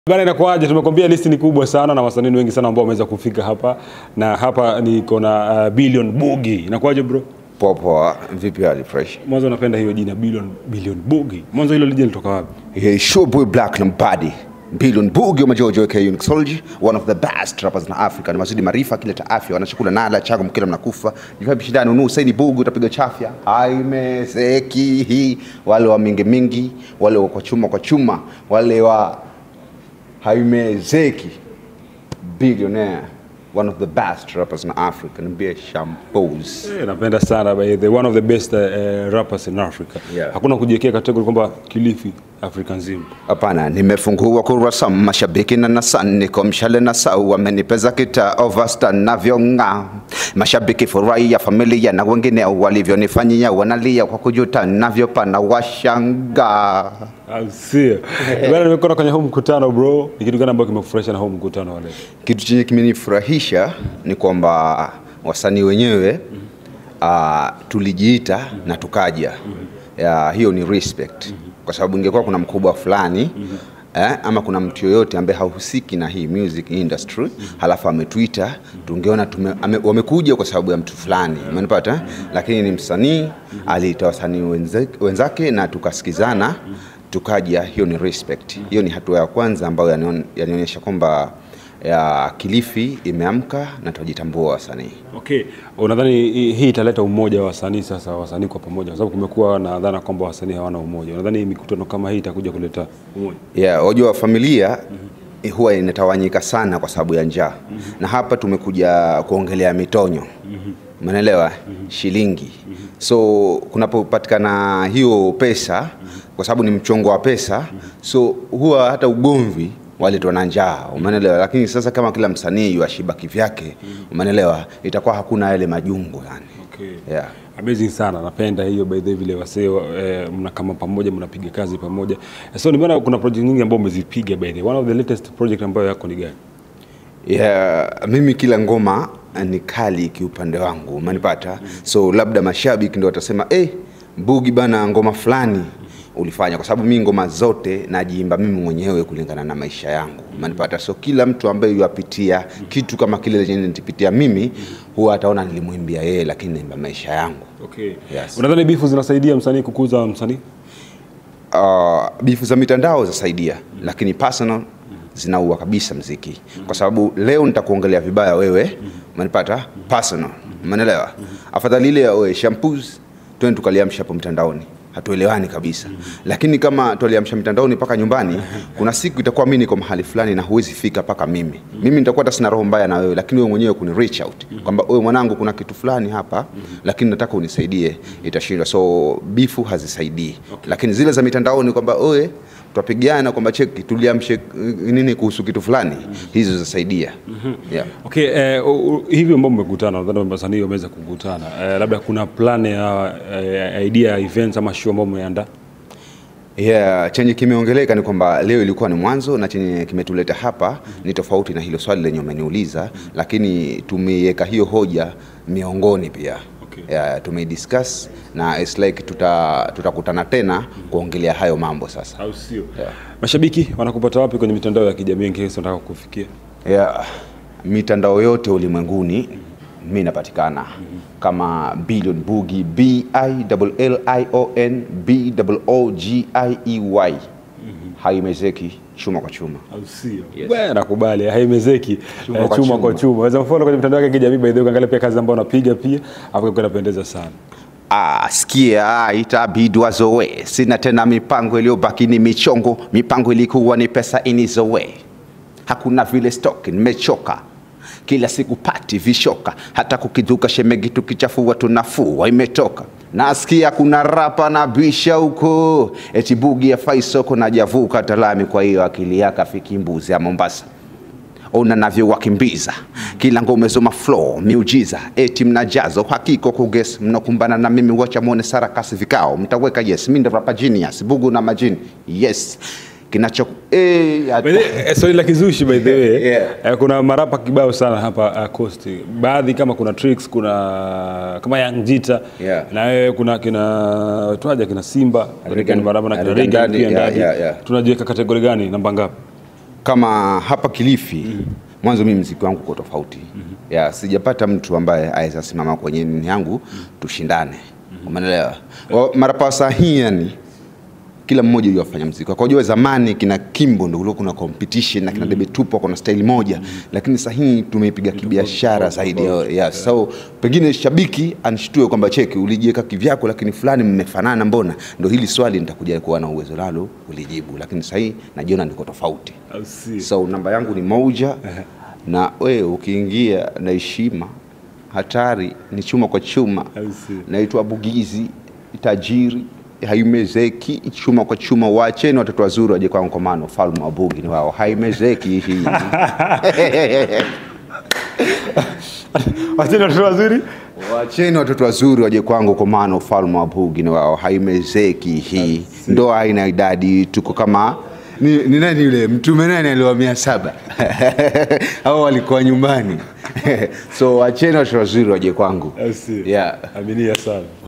Bana, inakuaje? Tumekwambia listi ni kubwa sana na wasanii wengi sana ambao wameweza kufika hapa, na hapa niko na uh, Billion Boogie. Inakuaje bro? Poa poa, vipi hali fresh? Mwanzo napenda hiyo jina Billion Billion Boogie. Mwanzo hilo jina litoka wapi? Hey, sure boy black Lombardi. Billion Boogie wa Jojo aka Unixology, one of the best rappers in Africa. Ni mazidi maarifa kile ta afya, wanachakula nala chango mkila mnakufa. Jifapi shindano nu saini Boogie utapiga chafya. Haimezeki hii wale wa mingi mingi, wale wa kwa chuma kwa chuma, wale wa haimezeki. Billionaire, one of the best rappers in Africa. Niambie shambles. Eh, napenda sana by the one of the best uh, uh, rappers in Africa. Yeah. Hakuna kujiwekea kategori kwamba Kilifi Afrika nzima. Hapana, nimefungua kurasa, mashabiki na nasa, niko mshale na sau, wamenipeza kita overstar navyong'aa. Mashabiki furahi ya familia na wengine walivyonifanyia, wanalia kwa kujuta navyopana, washangaa. Au sio? Bana, nimekuwa kwenye huu mkutano bro. Ni kitu gani ambacho kimekufurahisha na huu mkutano wa leo? Kitu chenye kimenifurahisha ni kwamba wasanii wenyewe uh, tulijiita na tukaja. Ya, hiyo ni respect, kwa sababu ingekuwa kuna mkubwa fulani eh, ama kuna mtu yoyote ambaye hahusiki na hii music industry halafu ametuita, tungeona tume, ame, wamekuja kwa sababu ya mtu fulani, umenipata? eh? Lakini ni msanii aliita wasanii wenzake, wenzake na tukasikizana tukaja. Hiyo ni respect, hiyo ni hatua ya kwanza ambayo yanion- yanionyesha kwamba ya Kilifi imeamka na tunajitambua wasanii. Okay, unadhani hii hii italeta umoja wa wasanii sasa, wasanii kwa pamoja, kwa sababu kumekuwa na dhana kwamba wasanii hawana umoja. Unadhani mikutano kama hii itakuja kuleta umoja? Yeah, wajua familia eh, huwa inatawanyika sana kwa sababu ya njaa na hapa tumekuja kuongelea mitonyo umeelewa shilingi so kunapopatikana hiyo pesa kwa sababu ni mchongo wa pesa so huwa hata ugomvi waletwa na njaa umeelewa lakini sasa kama kila msanii yuashiba kivyake umeelewa itakuwa hakuna yale majungu yani Okay. yeah. Amazing sana, napenda hiyo by the way, vile wasee eh, mna kama pamoja mnapiga kazi pamoja. So nimeona kuna project nyingi ambazo umezipiga by the way. One of the latest project ambayo yako ni gani? Yeah, mimi kila ngoma ni kali kiupande wangu umenipata so labda mashabiki ndio watasema eh, Bugi bana ngoma fulani ulifanya kwa sababu mimi ngoma zote najiimba mimi mwenyewe kulingana na maisha yangu umenipata so kila mtu ambaye yuapitia kitu kama kile chenye nitipitia mimi huwa ataona nilimwimbia yeye lakini naimba maisha yangu Okay. Yes. Unadhani bifu zinasaidia msanii kukuza msanii? uh, bifu za mitandao zasaidia lakini personal zinaua kabisa mziki kwa sababu leo nitakuongelea vibaya wewe umenipata personal umeelewa afadhali ile ya oe shampoos twende tukaliamsha hapo mtandaoni hatuelewani kabisa lakini kama tualiamsha mtandaoni mpaka nyumbani kuna siku itakuwa mimi niko mahali fulani na huwezi fika mpaka mimi mimi nitakuwa hata sina roho mbaya na wewe lakini wewe mwenyewe kuni reach out kwamba wewe mwanangu kuna kitu fulani hapa lakini nataka unisaidie itashindwa so bifu hazisaidii lakini zile za mitandaoni kwamba oe twapigana kwamba cheki tuliamshe uh, nini kuhusu kitu fulani hizo zasaidia yeah. Okay, eh, u- u- hivi ambao mmekutana, nadhani wasanii wameweza kukutana. Eh, labda kuna plan ya eh, idea ya events ama show ambao mmeandaa? Yeah, chenye kimeongeleka ni kwamba leo ilikuwa ni mwanzo na chenye kimetuleta hapa ni tofauti na hilo swali lenye umeniuliza, lakini tumeiweka hiyo hoja miongoni pia Okay. yeah, tumeidiscuss na it's like tuta tutakutana tena kuongelea hayo mambo sasa. Au sio? Yeah. Mashabiki wanakupata wapi kwenye mitandao ya kijamii in case wanataka kukufikia? Yeah, mitandao yote ulimwenguni mi napatikana kama Billion Boogie B I L L I O N B O O G I E Y. Haimezeki chuma kwa chuma. Au sio? Bwana nakubali, haimezeki Chuma eh, kwa chuma chuma. kwa chuma. Waweza mfollow kwenye mitandao ya kijamii by the way, ukaangalia pia kazi ambayo unapiga pia, hapo kwa inapendeza sana. Ah, sikia itabidi wazoe, sina tena mipango iliyobaki ni michongo, mipango ilikuwa ni pesa inizoe. Hakuna vile stock, nimechoka kila siku pati vishoka, hata kukiduka shemegi tukichafua tunafua imetoka. Nasikia kuna rapa na bisha huko eti Bugi ya faisoko na javuka talami, kwa hiyo akili yake afiki mbuzi ya Mombasa ona navyo wakimbiza kila ngome zoma flow miujiza eti mnajazo hakiko kuges mnakumbana na mimi wacha muone sarakasi vikao mtaweka yes mi ndo rapa genius bugu na majini yes kinacho eh, hata- By the way, eh, swali la kizushi by the way Yeah. eh, kuna marapa kibao sana hapa uh, Coast. Baadhi kama kuna Tricks, kuna kama Young Jita Yeah. na wewe kuna kina twaja kina Simba Regan- marapa na kina Regan Regan Daddy, pia yeah, ndani. yeah, yeah. Tunajiweka kategori gani? Namba ngapi? kama hapa Kilifi mwanzo mimi mziki wangu uko tofauti ya sijapata mtu ambaye aweza simama kwenye nini yangu tushindane umeelewa Wa- marapa sahihi yani kila mmoja yule afanya mziki kwa kujua zamani kina Kimbo ndio kulikuwa kuna competition na kina Debe Tupo kuna style moja lakini sasa hii tumeipiga kibiashara zaidi yeah. so pengine shabiki anishtue kwamba cheki ulijiweka kivyako lakini fulani mmefanana mbona ndio hili swali nitakuja kuwa na uwezo nalo ulijibu lakini sasa hii najiona niko tofauti Au si? so namba yangu ni moja na we ukiingia na heshima hatari ni chuma kwa chuma Au si? naitwa bugizi tajiri haimezeki chuma kwa chuma wacheni watoto wazuri waje kwangu kwa maana ufalme wa bugi ni wao haimezeki hii Wacheni watoto wazuri. wacheni watoto wazuri waje kwangu kwa maana ufalme wa bugi ni wao haimezeki hii ndoa haina idadi tuko kama ni, ni nani yule mtume nani aliwa mia saba au walikuwa nyumbani so wacheni watoto wazuri waje kwangu Au si? yeah. Aminia sana.